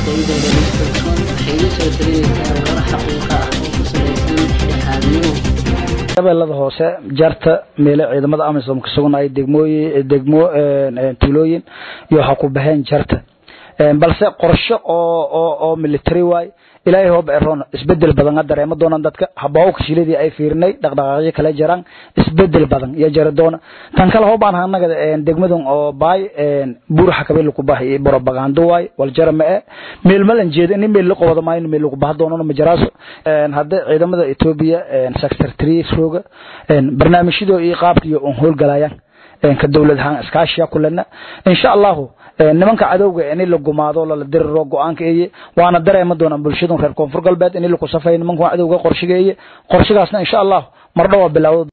iyadoo dhaliiskalsoon waxay iga soo dareeyeysaa warar xaqiiqa ah oo ku salaysan dhexdhexaadnimo shabeellada hoose jarta meele ciidamada amisom ka sugnay degmooyin degmo tuulooyin iyo waxa ku baxeen jarta balse qorshe oo oo oo military waay ilaahay hoob eroon isbedel badan dareema doonaan dadka habawka shiladii ay fiirinay dhaqdhaqaaqyo kala jiraan isbedel badan iyo jara doona tan kale hoobaan anaga degmadan oo baay buur xakabay ku baahay propaganda waay wal jara ma ee meel malan jeeda in meel la qowada ma in meel lagu baahan doono ma jaraaso hadda ciidamada Ethiopia sector 3 rooga barnaamijyada iyo qaabkiyo oo howlgalayaan ka dawladahan iskaashiya kulana insha Allah nimanka cadowga in la gumaado la diriro go'aanka eeye waana dareema doonaan bulshada reer koonfur galbeed in la ku safay nimanka cadowga qorshigeeye qorshigaasna insha Allah mar dhawa bilowdo